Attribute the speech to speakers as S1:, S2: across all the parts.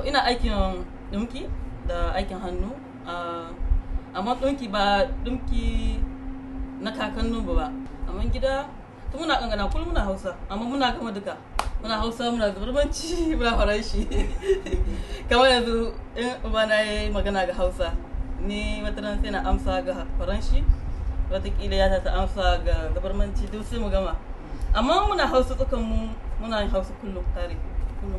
S1: ina aikin ɗinki da aikin hannu ah, amma ɗinki ba ɗinki na kakannu ba ba amma gida tun muna kankana kullum muna hausa amma muna gama duka muna hausa muna zubarmanci muna faranshi kamar yanzu in uba na yi magana ga hausa ni wata ran sai na amsa ga faranshi watakila ya ta amsa ga zubarmanci duk sai mu gama amma muna hausa tsakan mu muna yin hausa kullum tare kullum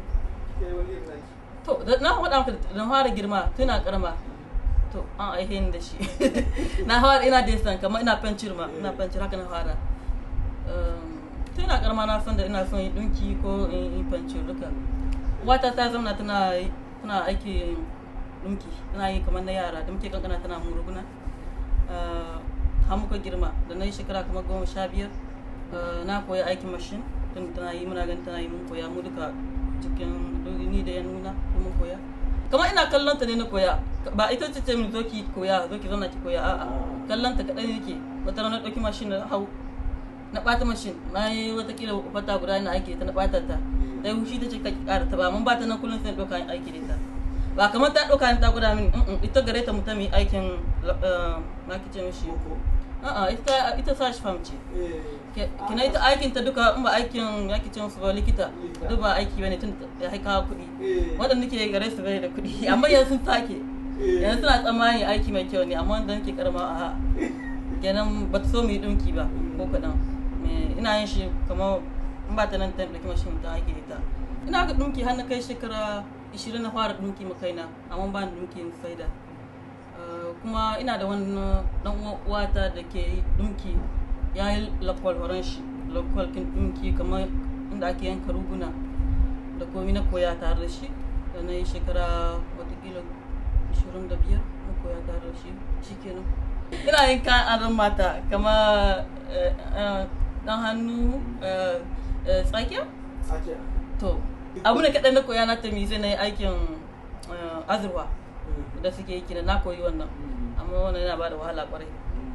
S1: to da- na faɗa maka da na fara girma tun ina karama to an aihe ni da shi na fara ina da san kamar ina fancir ma ina fancir haka na fara Um, tun ina karama na san da ina son yi dinki ko in yi fancir duka wata ta zama tana tana aiki dinki tana yi kamar na yara da muke kankana tana muruguna Uh, har muka girma da na yi shekara kamar goma sha biyar uh, na koya aikin mashin tun tana yi muna ganin tana yi mun koya mu duka cikin ni da ya nuna ko mun koya kamar ina kallon ta ne na koya ba ita ce ce min zo ki koya zo ki zauna ki koya a'a kallon ta kaɗan yake wata rana ɗauki mashin na hau na ɓata mashin na yi watakila fata guda na aiki da ta na ɓata ta ta yi hushi ta ce ka ƙara ta ba mun ba ta nan kullum sai na ɗauka aiki da ita ba kamar ta ɗauka ni ta guda mini mm-mm, ita gare ta mutum yi aikin uh, na kice mishi a'a ita ita sa shi fam ce Ke- kina ita aikin ta duka in ba aikin ya kice musu ba likita
S2: Likita.
S1: duk ba aiki bane tun da ya haika kuɗi waɗanda ke gare su bai da kuɗi amma yanzu sun sake yanzu suna tsammani aiki mai kyau ne amma wanda nake karama a kenan ba ta so mu yi ɗinki ba ko kaɗan Me- ina yin shi kamar in ba ta nan ta ɗauki mashin ta aiki da ita ina ga ɗinki har na kai shekara 20 na fara ɗinki ma kaina amma ba ni ɗinki in saida Uh, kuma ina da wani dan uwata da ke ɗinki ya yi lakwal horon shi lakwal kin ɗinki kamar inda ake yanka ruguna da komi na koya tare da shi da na yi shekara watakila 25 na koya tare da shi shikenan ina yin kan adon mata kama eh, eh, dan hannu eh, eh, tsakiya to abu ne kaɗan na koya na tami sai na yi aikin eh, azurwa da suke yi kina na koyi wannan amma wannan yana ba da wahala kwarai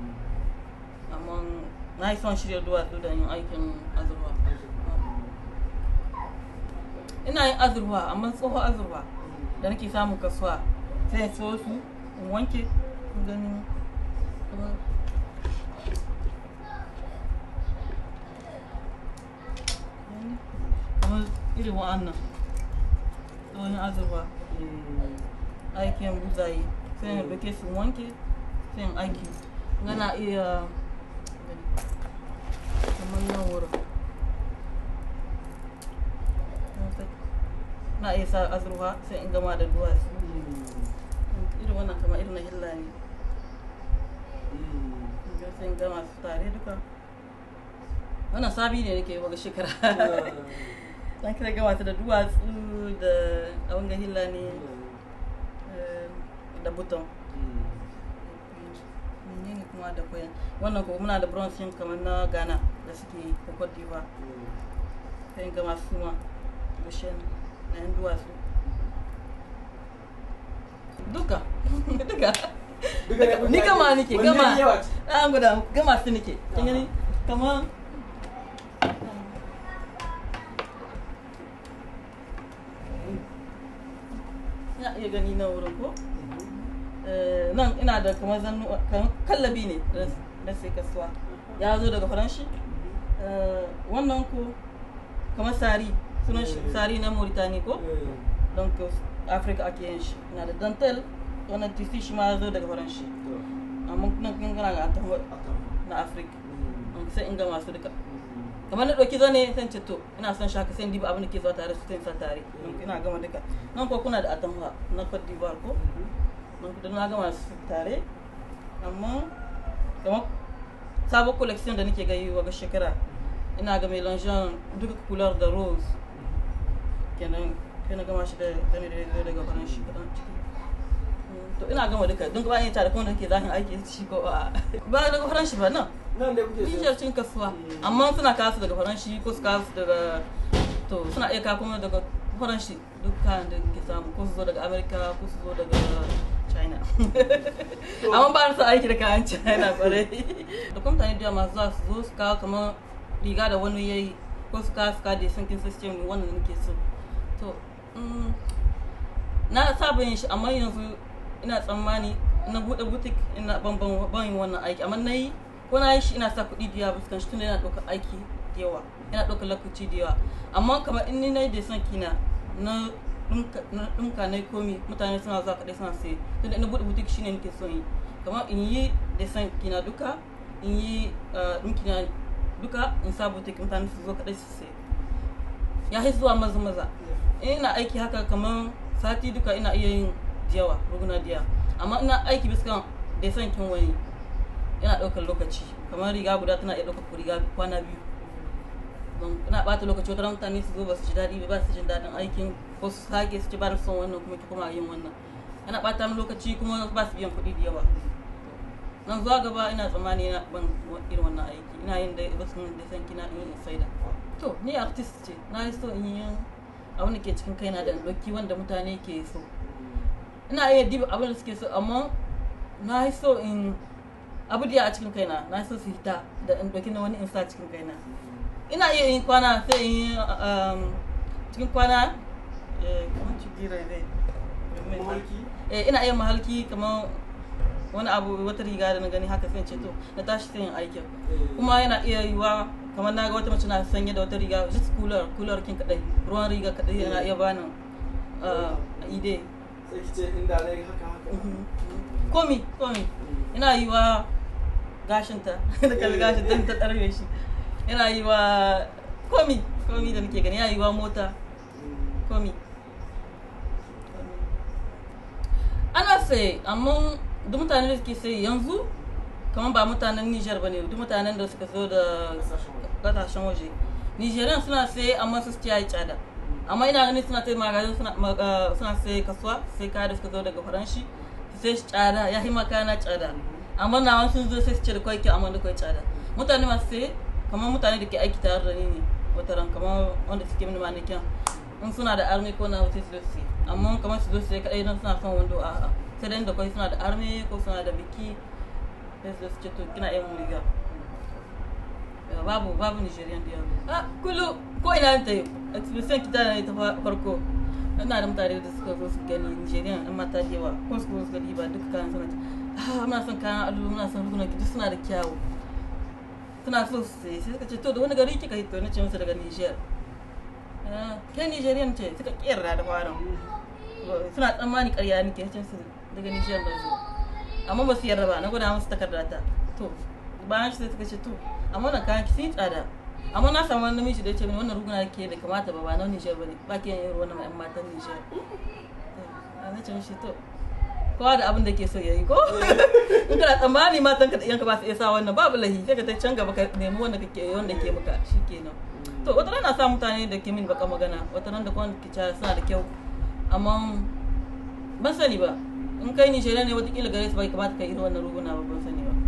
S1: amma na yi son shirya duwatsu da yin aikin azurwa ina yin azurwa amma tsoho azurwa da nake samun kasuwa sai in so su in wanke in gani kuma- kamar irin wa'annan tsohon azurwa aikin buzaye sai in ɗauke su wanke sai in aiki gana iya kamar nan wurin na iya sa azurfa sai in gama da duwatsu irin wannan kamar irin na hilla ne Ga sai in gama su tare duka wannan sabi ne nake yi wa shekara dan kira gama ta da duwatsu da abin ga hilla ne eh, da buton menene kuma da koyan wannan kuma muna da bronze yin kamar na ghana da suke yi ko cote d'ivoire sai in gama su ma da shen na yan duwatsu duka duka ni gama nike gama an guda gama su nike kin gani kamar ina iya gani na wurin ko Eh, nan ina da kamar zannu kamar kallabi ne da- da sai kasuwa ya zo daga faranshi Eh, wannan ko kamar sari sunan shi sari na mauritani ko don ko afirka ake yin shi ina da dantel wannan tisi shi ma ya zo daga faranshi amma nan kun gana ga atawa na afirka Don sai in ga masu duka kamar na ɗauki zane sai in ce to ina son shaka sai in diba abin da ke zuwa tare su sai in sa tare Don ina gama duka nan ko kuna da atamfa na cote d'ivoire ko don da na gama su tare amma kamar sabon collection da nake gayi wa shekara ina ga melangeon duka couleur da rose kenan kai na gama shi da zane da ya daga faran shi kadan ciki Mm, to ina gama duka don ba yin tare kuma da ke zahin aiki shi ko a ba daga faran shi ba nan
S2: nan da kuke
S1: Nijar cikin kasuwa amma suna kasu daga faranshi ko su kasu daga to suna iya kawo kuma daga faranshi duk kayan da ke samu ko su zo daga amerika ko su zo daga china amma ba su aiki da kayan china kwarai da kuma mutane da yawa masu za su zo su kawo kamar riga da wani yayi ko su kawo su kawo da sun kin system wannan da nake so to mm, na saba yin shi amma yanzu ina tsammani na bude butik ina ban ban ban yin wannan aiki amma na yi ko na yi shi ina sa kuɗi da yawa fuskan shi tunda yana ɗaukar aiki da yawa yana ɗaukar lokaci da yawa amma kamar in ni na yi da son kina na ɗinka na komi mutane suna zuwa kaɗai suna sai tunda ina buɗe butik shine nake son yi kamar in yi da son kina duka in yi ɗinki na duka in sa butik mutane su zo kaɗai su sai ya yi zuwa maza maza ina aiki haka kamar sati duka ina iya yin yawa ruguna diya amma ina aiki biskan da son kin wani yana ɗaukar lokaci kamar riga guda tana iya ɗaukar riga kwana biyu don ina ɓata lokaci wata mutane su zo ba su ji daɗi ba su jin daɗin aikin ko su sake su ci ba son wannan kuma ki kuma yin wannan yana ɓata min lokaci kuma ba su biyan kuɗi da yawa nan zuwa gaba ina tsammani na ban irin wannan aiki ina yin da wasu da san kina in saida to ni artist ce na yi so in yi abin da ke cikin kaina da ɗauki wanda mutane ke so ina iya diba abin da suke so amma na yi so in abu da a cikin kaina na so su hita da in ɗauki na wani in sa cikin kaina ina iya yin kwana sai in yi cikin kwana kamar cigira ne ina iya mahalki kamar wani abu wata riga da na gani haka sai ce to na tashi sai yin aikin kuma yana iya yiwa kamar na ga wata mace na sanye da wata riga just cooler cooler kin kadai ruwan riga kadai yana iya bani ide
S2: sai ki ce inda dai haka haka
S1: komi komi yana yiwa gashinta da kalli gashin dan ta tsarfe shi yana yiwa komi komi da nake gani yana yiwa mota komi ana sai amma duk mutanen da suke sai yanzu kamar ba mutanen Nijar ba ne duk mutanen da suka zo da kasashen waje Nijeriyan suna sai amma su ci yi tsada amma ina ganin suna sai magazin suna sai kasuwa sai kaya da suka zo daga faranshi su sai shi tsada ya yi maka na tsada amma na wani sun zo sai su ce da kwai kyau amma da kwai tsada mutane masu sai kamar mutane da ke aiki tare da ni ne wata ran kamar wanda suke mini manikin in suna da armi ko na wuce su sai amma kamar su zo sai kadai don suna son wando a'a sai dai da kwai suna da arme ko suna da biki sai su ce to kina yin riga babu babu nigerian da yawa a kulu ko ina ta yi exhibition kita da ta farko ina da mutane da suka zo su gani nigerian yan mata da yawa ko su zo su gani ba duka kayan suna ah muna son kayan alu muna son rigunan ki duk suna da kyawu suna so su sai sai suka ce to da wani gari kika hito na ce musu daga niger kai nigerian ce suka kiyarda da farin suna tsammani karya nake ce su daga Nijar da zo amma ba su yarda ba na gwada musu takarda ta to bayan shi sai suka ce to amma wannan kayan ki sun tsada amma na samu wani namiji da ya ce mini wannan ruguna ke da kamata ba ba na Nijar ba ne ba ke yin wannan ma'yan matan Nijar na ce mishi to kowa da abin da ke so ya yi ko in kana tsammani matan ka da iyanka ba su iya sa wannan babu lahi sai ka ta can gaba ka nemi wanda kake wanda ke maka shikenan to wata rana sa mutane da ke min baka magana wata rana da kwan ki suna da kyau amma ban sani ba in kai ni shaida ne watakila gare su bai kamata ka irin wannan ruguna ba ban sani ba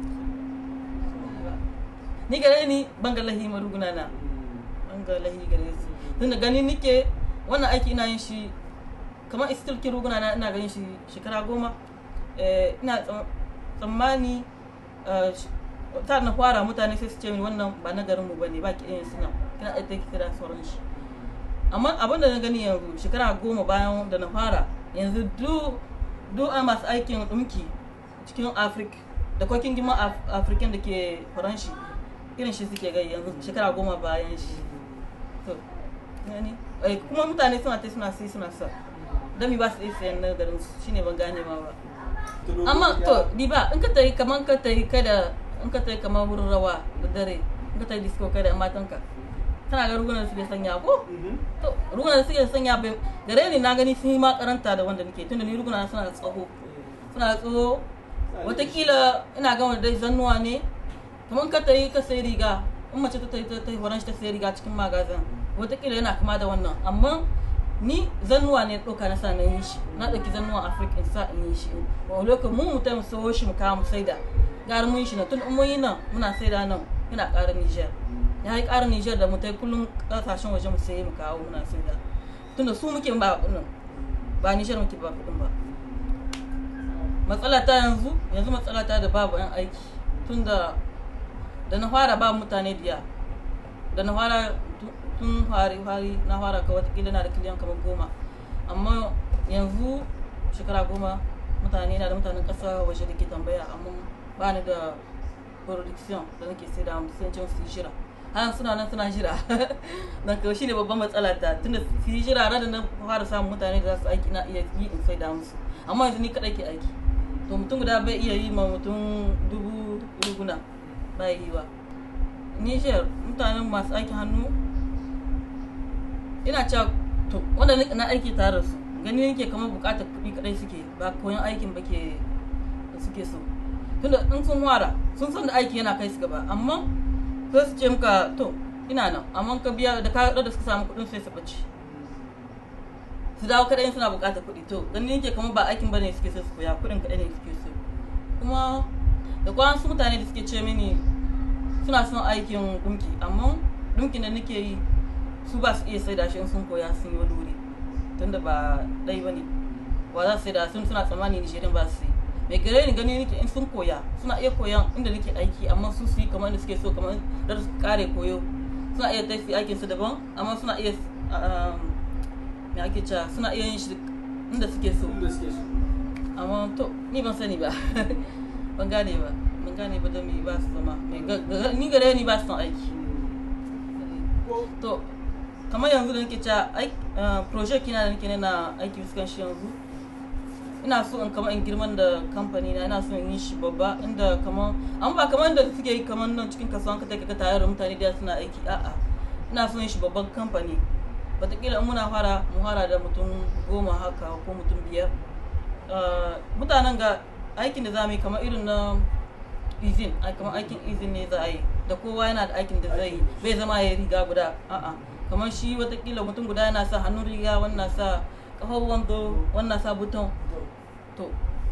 S1: ni gare ni ban ga lahi ma ruguna na ban ga lahi gare su tun da gani nike wannan aiki ina yin shi kamar istilki ruguna na ina ganin shi shekara goma ina tsammani ta na fara mutane sai su ce wannan ba na garinmu ba ne ba ki yin suna kina ɗaya ta kira sauran shi amma abin da na gani yanzu shekara goma bayan da na fara yanzu duk a masu aikin ɗumki cikin afirka da kwakin gima afirkan da ke faranshi irin shi suke gai yanzu shekara goma bayan shi to kuma mutane suna ta suna sai suna sa dami ba su iya sayan na garin su shine ban gane ma ba amma to di ba in ka tayi kaman ka tayi kada in ka tayi kamar wurin rawa da dare in ka tayi disco kada matanka kana ga rugunan da suke sanya ko to rugunan da suke sanya bai gare ni na gani sun yi ma karanta da wanda nake tunda ni ruguna suna da tsaho suna da tsaho watakila ina gama dai zannuwa ne kamar ka tayi ka sai riga in mace ta tayi ta horon shi ta sai riga cikin magazin watakila yana kama da wannan amma ni zannuwa ne ɗauka na sa na yi shi na ɗauki zannuwa afirka in sa in yi shi ba lokacin mu mutum sawo shi mu kawo mu saida gara mun yi shi na tun mun yi nan muna saida nan yana ƙara nijar ya yi ƙara nijar da mutai kullum ƙasashen waje mu sayi mu kawo muna saida tunda su muke ba kuɗin ba nijar muke ba kuɗin ba matsala ta yanzu yanzu matsala ta da babu yan aiki tunda da na fara ba mutane biya da na fara tun fari fari na fara ka watakila na da kiliyan kamar goma amma yanzu shekara goma mutane na da mutanen ƙasa waje da ke tambaya amma ba ni da production da nake sai da musu can su yi jira har suna nan suna jira don kawai shine babban matsala ta tunda su yi jira da na fara samun mutane da za su aiki na iya yi in sai da musu amma yanzu ni kadai ke aiki to mutum guda bai iya yi ma mutum dubu ruguna ba yi wa Niger mutanen masu aikin hannu ina cewa to wanda na aiki tare da su gani yake kamar bukatar kuɗi kadai suke ba koyon aikin ba ke suke so tunda in sun wara sun san da aiki yana kai su gaba amma sai su ce muka to ina nan amma ka biya da ka da suka samu kuɗin sai su bace su dawo kadai suna bukatar kuɗi to gani yake kamar ba aikin bane suke so su koya kuɗin kadai ne suke so kuma da kwan su mutane da suke ce mini suna son aikin dunki amma dunkin da nake yi su ba su iya sai da shi in sun koya sun yi wani wuri tunda ba ɗai ba ne wa za su sai da sun suna tsammani nishirin ba su yi mai gare ni gani nake in sun koya suna iya koyan inda nake aiki amma su su yi kamar da suke so kamar da su kare koyo suna iya tafi aikin su daban amma suna iya me ake cewa suna iya yin shi inda suke so
S2: Inda suke so.
S1: amma to ni ban sani ba ban gane ba ban gane ba da me ba su zama Mai ga- ga- ni gare ni ba su son aiki
S2: Ko
S1: to kamar yanzu da nake cewa ai uh, project kina da nake na aiki fuskan shi yanzu ina so in kamar in girman da kamfani na ina so in yi shi babba inda kamar an ba kamar da suke yi kamar nan cikin kasuwan ka ka tare da mutane da suna aiki a'a ina so in shi babban kamfani wataƙila in muna fara mu fara da mutum goma haka ko mutum biyar Uh, mutanen ga aikin da za mu yi kamar irin na izin ai kamar aikin izin ne za a yi da kowa yana da aikin da zai yi bai zama ya riga guda a'a kamar shi watakila mutum guda yana sa hannun riga wannan sa kafar wando wannan sa buton to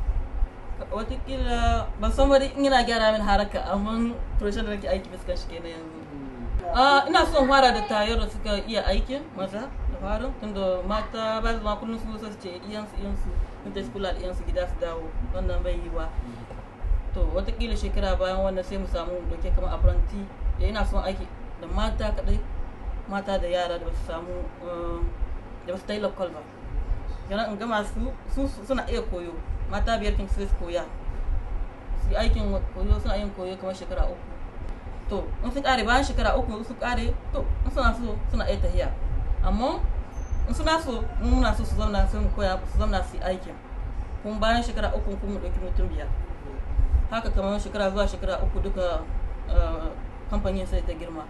S1: watakila ban san bari in yana gyara min haraka amma proshin da nake aiki fuskan shi kenan yanzu Ah, ina son fara da tayar da suka iya aikin maza da farin tunda mata ba su ma kullum su zo su ce iyansu iyansu in ta kula da iyansu gida su dawo wannan bai yi wa to watakila shekara bayan wannan sai mu samu mu dauke kamar apprenti da ina son aiki da mata kadai mata da yara da ba su samu eh, da ba su ta yi lokal ba yana in gama su su suna iya koyo mata biyar kin sai su koya su yi aikin koyo suna yin koyo kamar shekara uku to in su kare bayan shekara uku su kare to in suna so suna iya tahiya amma in suna so in muna so su zauna sai mu koya su zauna su yi aikin kuma bayan shekara uku kuma mu ɗauki mutum biyar haka kamar shekara zuwa shekara uku duka eh, kamfanin sai ta girma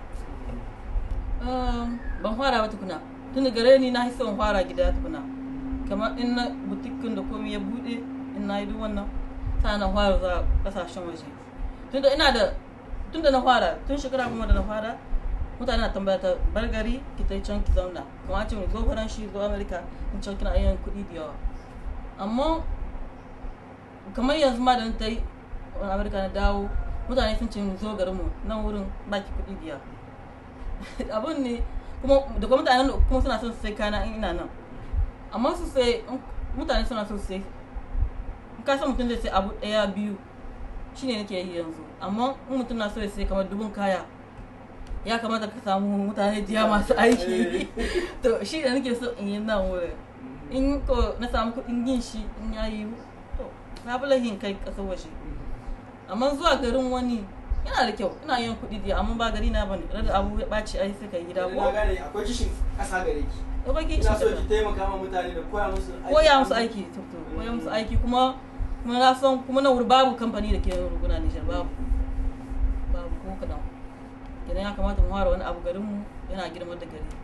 S1: Um, ban fara ba tukuna tun da gare ni na son fara gida tukuna kamar in na butikin da komai ya bude in na yi duk wannan sa na fara za kasashen waje tunda ina da tunda na fara tun shekara kuma da na fara mutane na tambaya ta bar gari ki ta can ki zauna kuma a ce mu zo faranshi zo amerika in can kina yin kuɗi da yawa amma kamar yanzu ma da na ta yi wani amerika na dawo mutane sun ce mu zo garinmu nan wurin baki kuɗi da yawa abun ne kuma da kuma mutanen da kuma suna son su sai kana in ina nan amma su sai in mutane suna son su sai in ka san mutum zai sai abu daya biyu shine nake yi yanzu amma in mutum na so ya sai kamar dubun kaya ya kamata ka samu mutane jiya masu aiki to shi da nake so in yi nan wurin in ko na samu kuɗin yin shi in ya yi to na fi lahin kai ƙasar waje amma zuwa garin wani yana da kyau ina yin kuɗi da amma ba gari na bane da abu ya ɓaci ai sai ka yi gida
S2: Yanzu
S1: ko
S2: na gane akwai kishin ƙasa gare ki.
S1: da baki
S2: Ina so ki taimaka ma mutane da koya musu aiki.
S1: koya musu aiki to to koya musu aiki kuma kuma na san kuma na wuri babu kamfani da ke yin ruguna Nijar babu babu ko kadan kenan ya kamata mu fara wani abu garin mu yana girma da gari